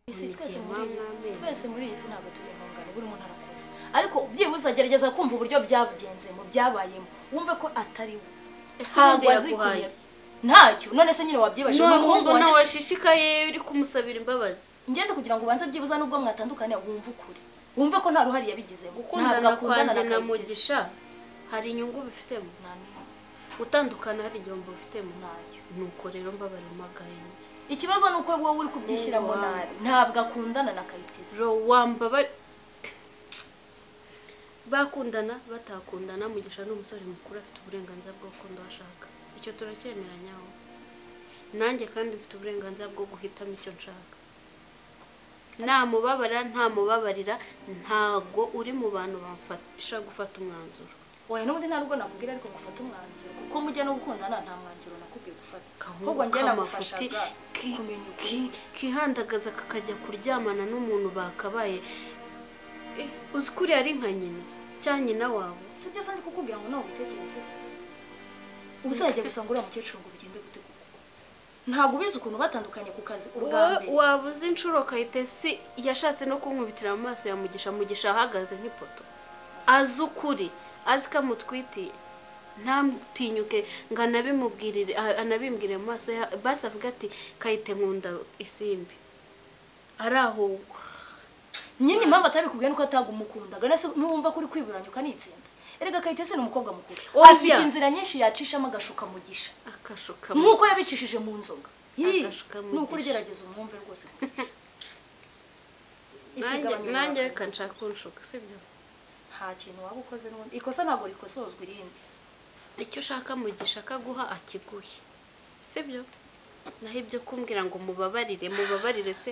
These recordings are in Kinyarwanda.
isi twese muri twese muri iyi si ntabwo turi ihungana buri muntu arakoze ariko byibuze agerageza kumva uburyo byagenze mu byabayemo wumve ko atari we ese ubundi ntabwo yaguhaye azikuye ntacyo none se nyine wabyibajije none umuhungu wumva nawe wanjye se- washishikaye uri kumusabira imbabazi ngende kugira ngo ubanze byibuza nubwo mwatandukanye wumve ukuri wumve ko nta ruhari yabigizemo ntabwo gukundana akundana kwanjye na Kayitesi. mugisha hari inyungu bifitemo Nta n'imwe, gutandukana hari igihombo bifitemo ntayo nuko rero mbabarira amagayenge ikibazo ni uko wowe uri kubyishyiramo Wow. nabi ntabwo akundana na kayitesi ro wambabare bakundana batakundana mugisha ni umusore mukuru afite uburenganzira bwo gukunda uwo ashaka icyo turacyemeranyaho nanjye kandi mfite uburenganzira bwo guhitamo icyo nshaka namubabara ntamubabarira ntago uri mu bantu bamfasha gufata umwanzuro oya n'ubundi nta nubwo nakubwira ariko gufata umwanzuro kuko mujya no gukundana nta mwanzuro nakubwiye gufata Kahungu ahubwo njye k'amafuti nagufashaga ki- kumenya ukuri ki- kihandagaza kakajya kuryamana n'umuntu bakabaye Eh, uzi ko uriya ari nka nyina cya nyina wawe si byo sandi kukubwira ngo nawe ubitekereze uzajya gusanga uriya mukecuru ngo bigende gute kuko ntabwo ubizi ukuntu batandukanye ku kazi ubwa Wa- mbere waba uzi inshuro kayitesi yashatse no kunkubitira mu maso ya mugisha mugisha ahagaze nk'ipoto azi ukuri azi ko amutwitiye ntatinyuke ngo anabimubwirire a- anabimbwire mu maso ya basi avuga ati kayite nkunda isimbi arahugwa nyine impamvu atabikubwiye nuko atagumundaga nese n'uwumva ko uri kwiburanyuka n'itsinda erega kayitesi ni umukobwa mukuru Oya. afite inzira nyinshi yacishamo agashuka mugisha akashuka nk'uko yabicishije mu nzoga Yii, Agashuka ni ukuri mugisha. gerageza umwumve rwose Isi nanjye igabanya nanjye abantu. reka nshaka kunshuka sibyo nta kintu waba ukoze n'ubundi ikosa ntabwo rikosozwa irindi icyo ushaka mugisha akaguha akiguhe sibyo naho ibyo kumbwira ngo mubabarire mubabarire se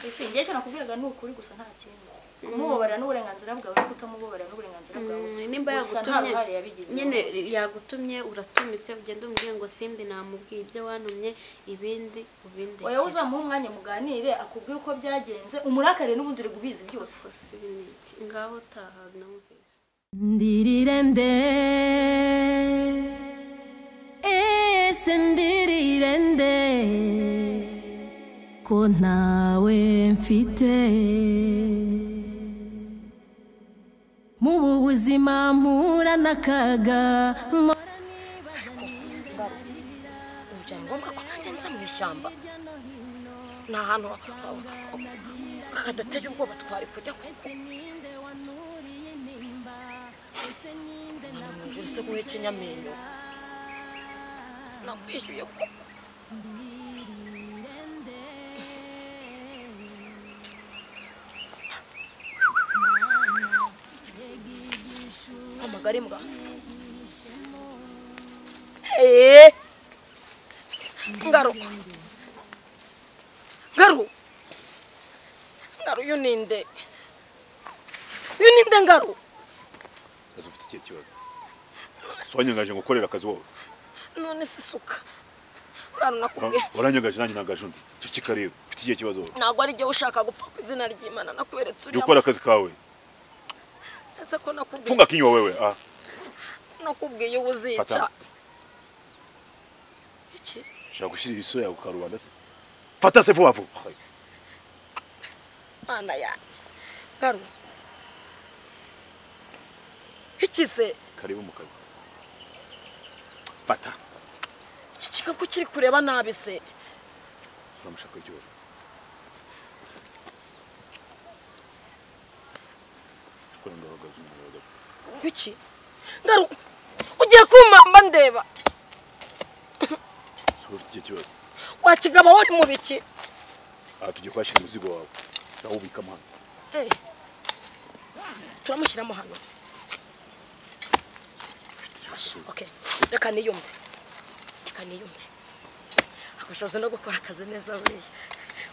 ese igihe cyo nakubwiraga ni ukuri gusa nta kindi kumubabarira n'uburenganzira bwawe no kutamubabarira n'uburenganzira bwawe Mm, nimba gusa nta yagutumye ruhare yabigizeho nyine yagutumye uratumitse ugenda umubwiye ngo simbi namubwiye ibyo wantumye ibindi ubindekere oya uzamuha umwanya muganire akubwire uko byagenze umurakare n'ubundi uri gubizi byose gusa sibi ni iki ngaho taha namubwiye Ndirirende Ese ndirirende Ko ntawe mfite Mu bu buzima mpura n'akaga mpora nibaza niba ubu byari ngombwa ko nanjye nza mu ishyamba ni ahantu hadateye ubwoba twari kujya kuko ninde wanuriye nimba Ese ninde mu ijoro se guhekenya amenyo sinakwishyuye kuko amagara imbwa Hey! ngaruka ngaru ngaru uyu ni nde uyu ni nde ngaru kazi ufite ikihe kibazo si wanyangaje ngo ukorere akazi wowe none se isuka urana nakubwiye Wa- waranyangaje nanjye nangaje undi ceceka rero ufite ikihe kibazo wowe ntabwo ari igihe ushaka gupfa ku izina ry'imana nakuberetse jya uriya ukora akazi kawe ese ko nakubwiye funga kinywa wewe ah nakubwiye uba uzica Fata. iki shaka gushyira isura yawe ku karubanda se fata se vuba vuba Hai. mana yanjye ngaru iki se karibu mu kazi fata iki gikapu kiri kureba nabi se turamushaka ikibazo ukora ndahagaze umuntu ahagaze iki ngaru ugiye kumpamba ndeba si wowe ufite ikihe kibazo wakigaba wari mu biki aha tugiye kuhashyira umuzigo wawe nawubikamo hano Hey. turamushyiramo hano ufite ikibazo okay. reka niyumve reka niyumve akushoza no gukora akazi neza buriya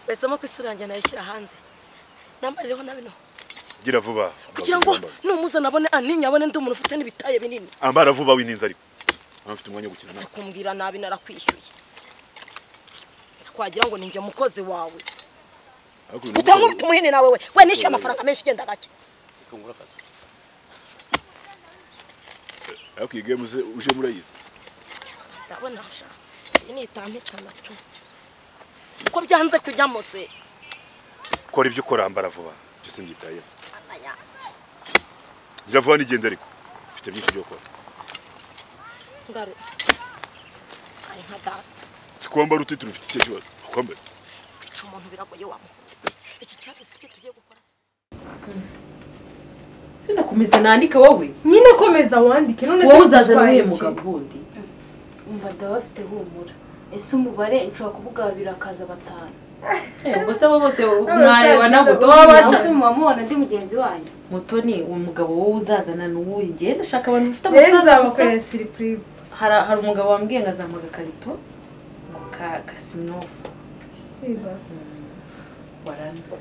wahisemo ku isura yanjye nayishyira hanze nambaririho na bino gira vuba kugira ngo Ambara. numuza nabone antinya abone ndi umuntu ufite n'ibitaye binini ambara vuba wininze ariko ntabwo mfite umwanya wo gukina nawe si kumbwira nabi narakwishyuye si kwagira ngo ninjye mukozi wawe ariko uyu utankubita mugabo- umuhini nawe we we nishyuye amafaranga menshi ugenda gake ariko iyi game uze- uje murayizi ndabona sha iyi ni itampita na cumi uko byanze kujyamo se kora ibyo ukora mbara vuba ibyo simbyitayeho Mana yanjye. gira vuba n'igenda ariko mfite byinshi byo gukora ngare ari nka data si kwambara utitiro ufite icyo kibazo kwambara kwica umuntu biragoye wamuhora iki cyabisi ibyo tugiye gukora se sinakomeza nandike wowe nyine komeza wandike none wowe uzaza utwaye n'uyu iki? mugabo wundi umva ndaba bafite humura ese umubare nshobora kuvuga babiri akaza batanu ubwo se bo bose mwareba mwareba nawe nabwo utoba tuba nawe baca se muba mubona ndi mugenzi wanyu mutoni uwo mugabo wowe uzazana n'uwundi ngenda ndashaka abantu bafite rero amafaranga gusa nzabakorera siripurize hari hari umugabo wambwiye ngo azampa agakarito ngo ka kasinofu waramba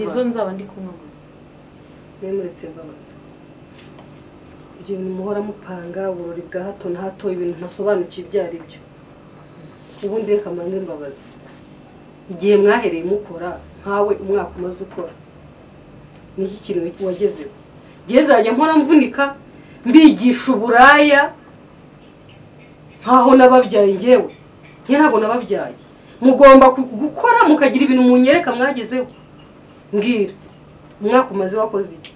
izo nzaba ndi kunywa gusa nemuretse mbabaza ibyo bintu muhora mupanga uburori bwa hato na hato ibintu ntasobanukiwe ibyo ari byo ubundi reka mbanze mbabaza igihe mwahereye mukora nkawe umwaka umaze ukora niki kintu wagezeho igihe nzajya mpora mvunika mbigisha uburaya nkaho nababyaye ngewe njye ntabwo nababyaye mugomba ku- gukora mukagira ibintu munyereka mwagezeho mbwira umwaka umaze wakoze iki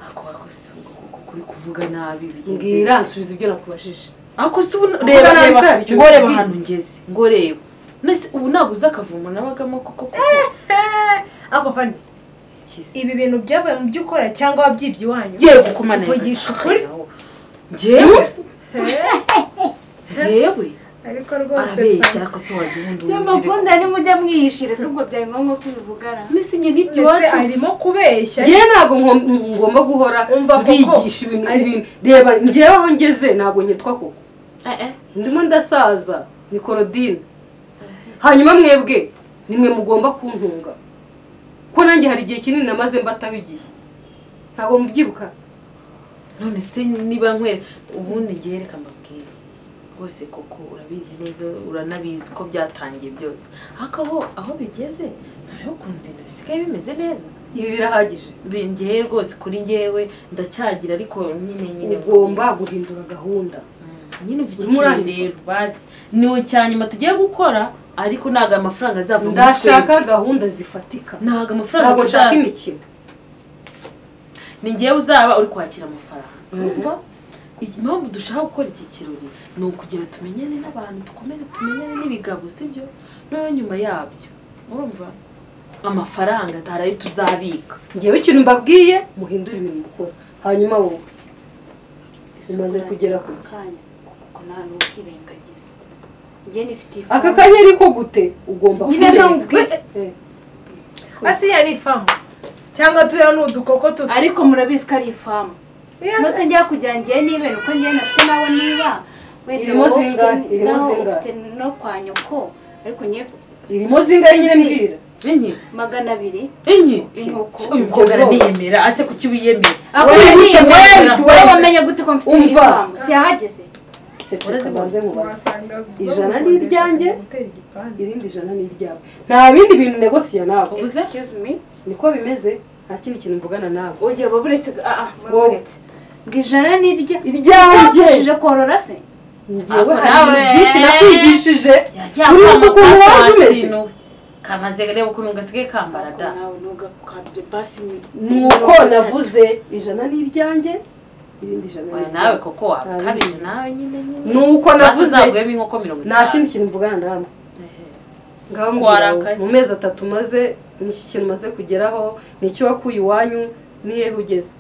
ako wakoze ngo kuko kuri kuvuga nabi bigenze mbwira nsubiza ibyo nakubajije ako si ubu Kuko reba nawe reba se hari icyo ngo reba bikubwiye. ahantu ngeze ngo reba nese ubu ntabwo uzi akavumo nabagamo kuko kuko ako fani iki se ibi bintu byavuye mu byo ukora cyangwa wabyibye iwanyu yewe kuko mana uvugisha ukuri njyewe njyewe ariko arabeshya ariko se wagihundi by'amagunda nimujya mwiyishire se ubwo byari ngombwa ko ubivugana mbese njye n'ibyo Mbese iwacu arimo kubeshya njyewe ntabwo nko- ngomba guhora Umva koko. mbigisha ibintu Ari- ibintu reba njyewe aho ngeze ntabwo nyitwa koko Eh, eh. ndimo ndasaza ni korodine hanyuma mwebwe nimwe mugomba kuntunga ko nanjye hari igihe kinini namaze mbataho igihe ntabwo mubyibuka none se niba nkwere ubundi njye reka mbabwire rwose koko urabizi neza uranabizi ko byatangiye byose ariko aho aho bigeze hariho ukuntu ibintu bisigaye bimeze neza ibi birahagije njyewe rwose kuri njyewe ndacyagira ariko nyine nyine ugomba guhindura gahunda nyine mfite Urimo ikintu urandika? rero basi ni icya nyuma tugiye gukora ariko ntabwo aya mafaranga azava muri ndashaka twebwe. gahunda zifatika ntabwo amafaranga ntabwo nshaka tuzaba- imikino ni ngewe uzaba uri kwakira amafaranga urumva impamvu dushaka gukora iki kirori ni ukugira tumenyane n'abantu dukomeze tumenyane n'ibigabo sibyo noneho nyuma yabyo urumva amafaranga hari ayo tuzabika ngewe ikintu mbabwiye muhindure ibintu mukora hanyuma wowe umaze kugera ku ako kanya kuko nta n'ubwirengagiza njye nifitiye aka kanya ariko gute ugomba Nyine kureka ntubwire. Eh, asiya ni ifamu cyangwa turiya ni udukoko tu ariko murabizi ko ari ifamu nose njya kugira ngiye nibera uko ngiye nafite nawe niba wenda Irimo wowe zingahe? ufite- Irimo nawe zingahe? ufite no kwa nyoko ariko ngiye irimo zingahe nyine mbwira enye magana abiri enye inkoko uyu mukobwa araniyemera ase kuki wiyemera Ako Wowe ngiye wiyemera, wait, wowe wiyemera. wamenye gute ko mfite Umva. ifamu siyahageze ceceka Urazibona? banze mubaze wasanga Ijana ni bamukodesha iryanjye? gutera igipande. irindi jana ni iryawe nta bindi bintu negosiya nawe Uvuze? excuse me niko bimeze nta kindi kintu mvugana nawe ujye baburetse ah ah Wowe. baburetse ngo ijana ni irya iryanjye Bagushije korora se Ako ngewe hari nawe. ibintu byinshi nakwigishije yajya Uriya kwanga ukuntu ka waje umeze? santino. kamaze reba ukuntu gasigaye kambara da nawe ntugakabye basi ni ni uko navuze ijana ni iryanjye irindi jana ni Oya, nawe iryawe koko wakabije nawe nyine nyine ni uko maze navuze uzaguyemo inkoko mirongo nta kindi kintu mvugana nawe ngaho Warakaye. mubwira mu mezi atatu maze n'iki kintu umaze kugeraho n'icyo wakuye iwanyu nihe ugeze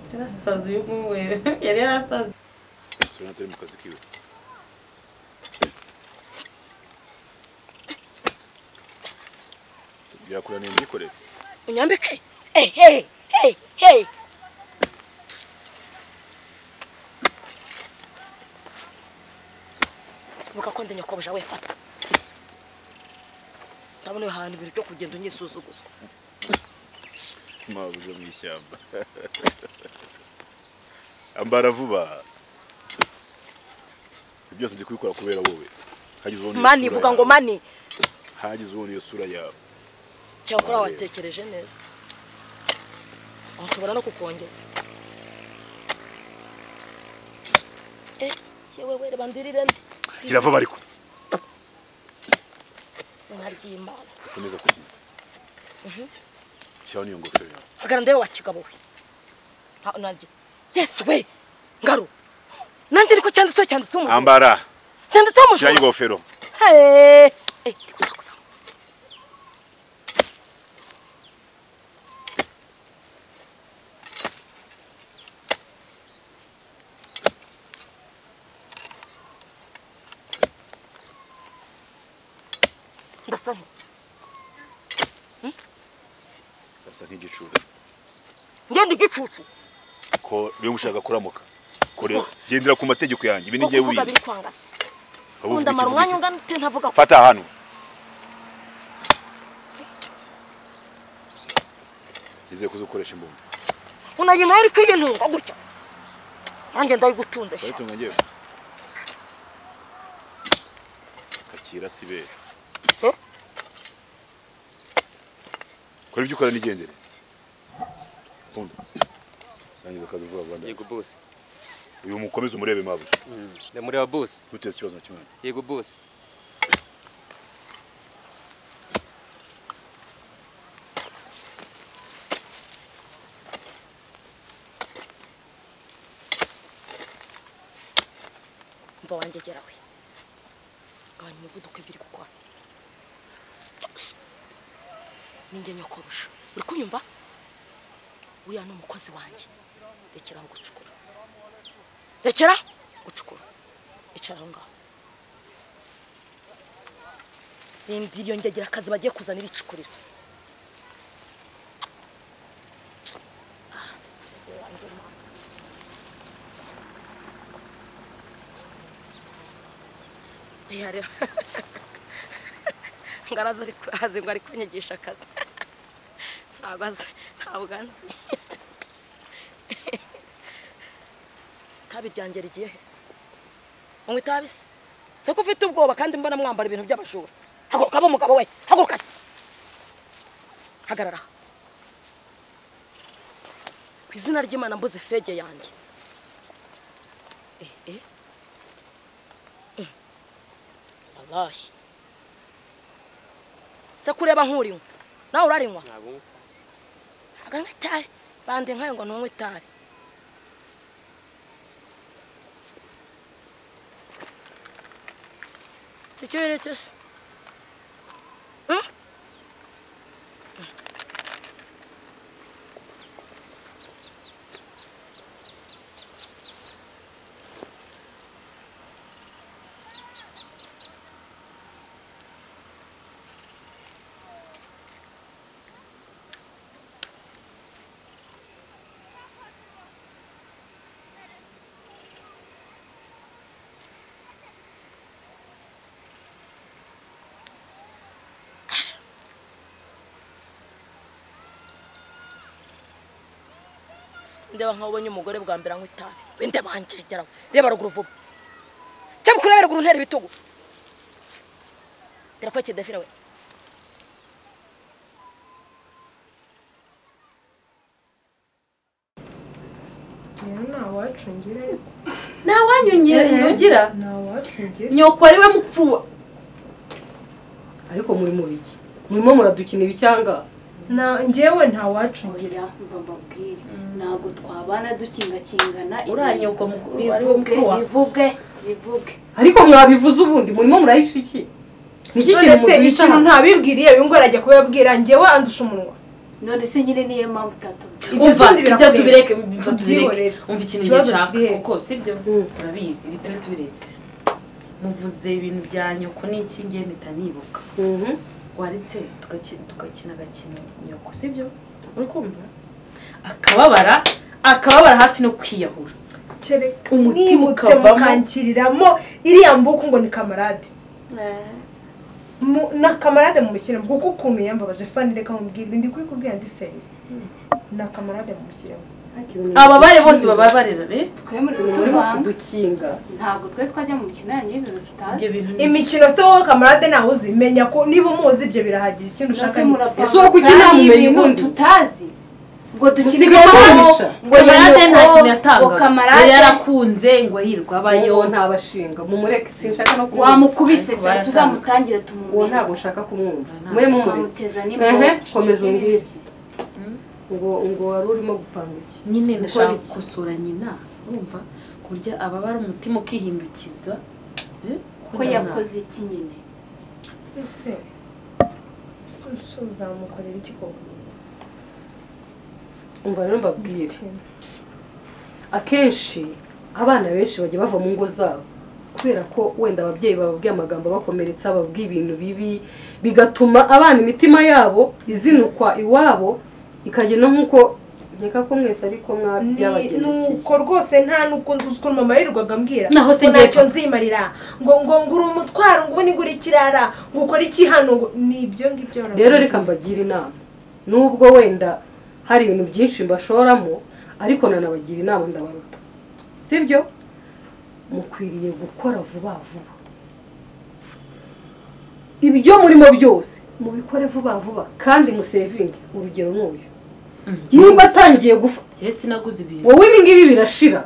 yarasaze uyu mwere yari yarasaze sura atari mu kazi kiwe birakura ni imyikorere unyambike ehe hey hey buka ko ndi nyokobuja we fata ndabona uyu hantu ibintu byo kugenda unyisuzuguzwa mabuja mu ishyamba ambara vuba ibyo byose ndi kubikora kubera wowe hagize ubona iyo mani sura vuga yawe. ngo mani hagize ubona iyo sura yawe cyakora watekereje neza nshobora no kukongeza eh yewe we reba ndirire ndi gira vuba ariko izina ry'imana ukomeza kukiza shyiraho n'iyo ngofero yawe hagarara ndebe wakigabo we Pa- naryo yesu we ngaro nanjye ariko cyanditseho cyanditseho umujura ambara cyanditseho shyiraho umujura ingofero Hey! Eh, gusa gusa ndasa nte gasa nk'igicucu ngende igicucu ko niba ushaka kuramuka kore gendera ku mategeko yanjye ibi ni njyewe uvuga wize biri kwangasa Wowe undi uvuga amara iki, umwanya uvuga ungana ute ntavuga iki? fata hano nizeye kuzakoresha imbunda unagira nawe ariko iyo ntunga gutya nanjye ndayigutunze sha baratunga ngewe kakira sibera Eh? kora ibyo ukora n'igendere kunda rangiza akazi vuba vuba ndaje. Yego boss. uyu mukomeze umurebe mabuja Ndamureba boss. ntuteze ikibazo na kimwe Yego boss. mva wanjye gera we gabanya umuvuduko ibyo uri gukora ninjye nyakorusha uri kunyumva uriya ni umukozi wanjye rekeraho gucukura rekera gucukura icara aho ngaho rindira iyo ngegera akazi bagiye kuzanira icukuriro Oya, rero ngo araza ariko azi ngo ari kunyigisha akazi ntabwo azi ntabwo anzi itabi ryanjye rigiye he unywa itabi se se ko ufite ubwoba kandi mbona mwambara ibintu by'abajura haguruka aba umugabo we haguruka se hagarara aha. ku izina ry'imana mbuze fege yanjye eh eh abaye se kureba nk'urinywa nawe urarinywa Ntabwo aganywa itabi bande nkayo ngo ntunywe itabi icyo yeretse se Hmm? ndeba nkaho ubonye umugore bwa mbere anywa itabi wende banje geraho reba ruguru vuba cyangwa ukurebe ruguru ntera ibitugu terakwe kidafira we rero ntawacungira ntawanyongera ntiyogira ntawacungira nyoko ari we mupfuba ariko muri mu biki murimo muradukina ibicyanga Na- njyewe ntawacungira Oya, mva mbabwire ntabwo twabana dukingakingana uriya nyoko mukuru ari we bivuge mukuru wawe bivuge bivuge ariko mwabivuze ubundi murimo murahisha iki ni iki kintu none se muduhisha ikintu hano ntabibwiriye uyu nguyu arajya kubibabwira njyewe andusha umunwa none se nyine niyo mpamvu utatubwira ibyo umva ibyo tubireke ibyo undi birakureba tubireke Tubyihorere. umva ikintu Ikibazo nshaka kiri he? kuko sibyo urabizi ibi turi tubiretse muvuze ibintu bya nyoko n'iki ngiye mpita nibuka Mhm. waretse tugaki- tugakina agakino nyoko sibyo uri kumva akababara akababara hafi no kwiyahura kereka umutima nimutse ukavamo. mukankiriramo iriya mbuku ngo ni kamarade Mu- na kamarade mumushyiremo kuko ukuntu yambabaje fani reka mubwire ibi ndi kubikubwira ndi senge na kamarade mumushyiremo ababare bose bababarira eh? twe muri murimo kutuvanga kudukinga ntabwo twe twajya mu mikino yanyu y'ibintu ibyo tutazi bintu imikino se wowe kamarade nawe uzi menya ko niba umuzi ibyo birahagije ikindi ushaka Nose ni murapanga Ese uwo kuki nta kandi mumenyi ibintu ubundi? tutazi ngo dukine Musigamo ibikombe, ngo kamarade nta kintu ngo yatangaga kamarade yari yarakunze ngo hirwa abayo ntabashinga mumureke sinshaka no kumwumva. wamukubise se Baratanga. tuzamutangira uwo tumumenya ntabwo ushaka kumwumva mwe mumubitse Twamuteza n'imbohe. ehe komeza umbwire ngo ngo wari urimo gupanga iki nyine Gukora ndashaka iki? gukosora nyina wumva kurya ababara umutima ukihindukiza eh, ko kubera mwana. yakoze iki nyine ese ese uzamukorera iki koko umva rero mbabwire akenshi abana benshi bajya bava mu ngo zabo kubera ko wenda ababyeyi bababwiye amagambo abakomeretsa bababwiye ibintu bibi bigatuma abana imitima yabo izinukwa iwabo ikagenda nk'uko nkeka ko mwese ariko ni mwabyabagendekeye uko rwose nta nubwo nzi ukuntu mama yirirwaga ambwira Naho se ngo ngiye ntacyo pfa. nzimarira ngo ngo ngura umutwaro ngo ubundi ngura ikirara ngo ukore iki hano ngo ni ibyo ngibyo rero reka mbagira inama nubwo wenda hari ibintu byinshi mbashoramo ariko nanabagira inama ndabaruta sibyo mukwiriye gukora vuba vuba ibyo murimo byose mubikore vuba vuba kandi musevinge urugero ni uyu nimba atangiye gufa Njyewe sinaguze ibintu wowe ibi ngibi birashira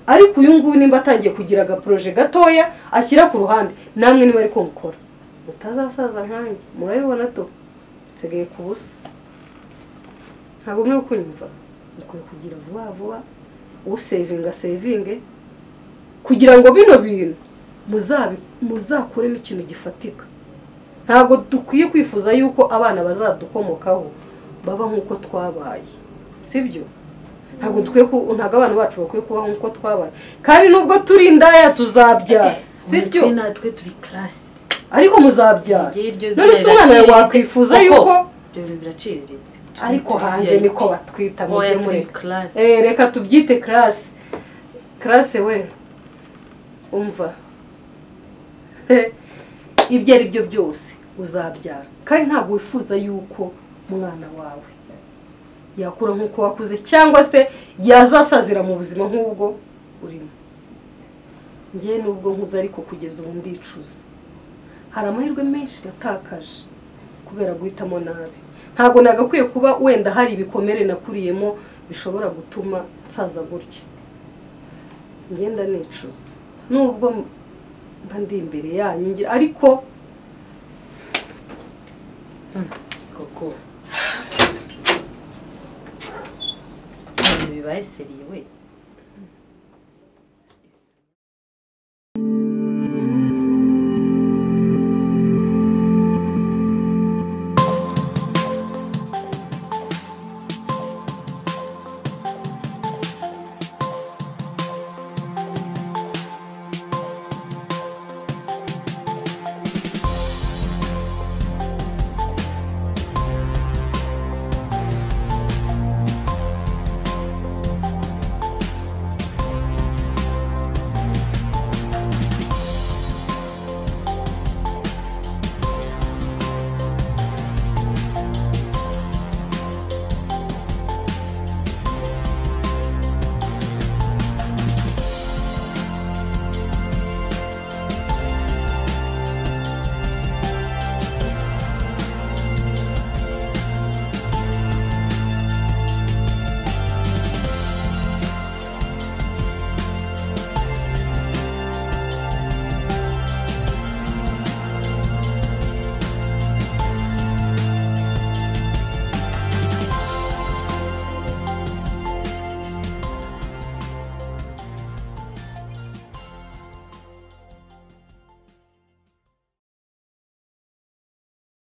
ariko uyu nguyu nimba atangiye kugira agaporoje gatoya ashyira ku ruhande namwe niba ariko mukora mutazasaza nkanjye murabibona to nsigaye ku busa ntabwo mwe kunyumva mukwiye kugira vuba vuba usevinga sevinge kugira ngo bino bintu muzabi- muzakuremo ikintu gifatika ntabwo dukwiye kwifuza yuko abana bazadukomokaho baba nk'uko twabaye sibyo ntabwo dukwiye ku ntabwo abana bacu bakwiye kubaho nk'uko twabaye kandi nubwo turi indaya tuzabyara sibyo Twe natwe turi class ariko muzabyara Njyewe iryo none se zina umwana riraciriritse. wakwifuza Koko, yuko ibyo bintu biraciriritse Turi- ariko turi hanze VIP. niko batwita Oya, mujye turi mureka class. Eh, reka tubyite karasi karasi we umva ibyo ari byo byose uzabyara kandi ntabwo wifuza yuko umwana wawe yakura nk'uko wakuze cyangwa se yazasazira mu buzima nk'ubwo urimo ngewe nubwo nkuze ariko kugeza ubu ndicuza hari amahirwe menshi natakaje kubera guhitamo nabi ntabwo nagakwiye kuba wenda hari ibikomere nakuriyemo bishobora gutuma nsaza gutya ngenda nicuza nubwo mba ndi imbere yanyu ngira ariko koko Ibintu bibaye seriye we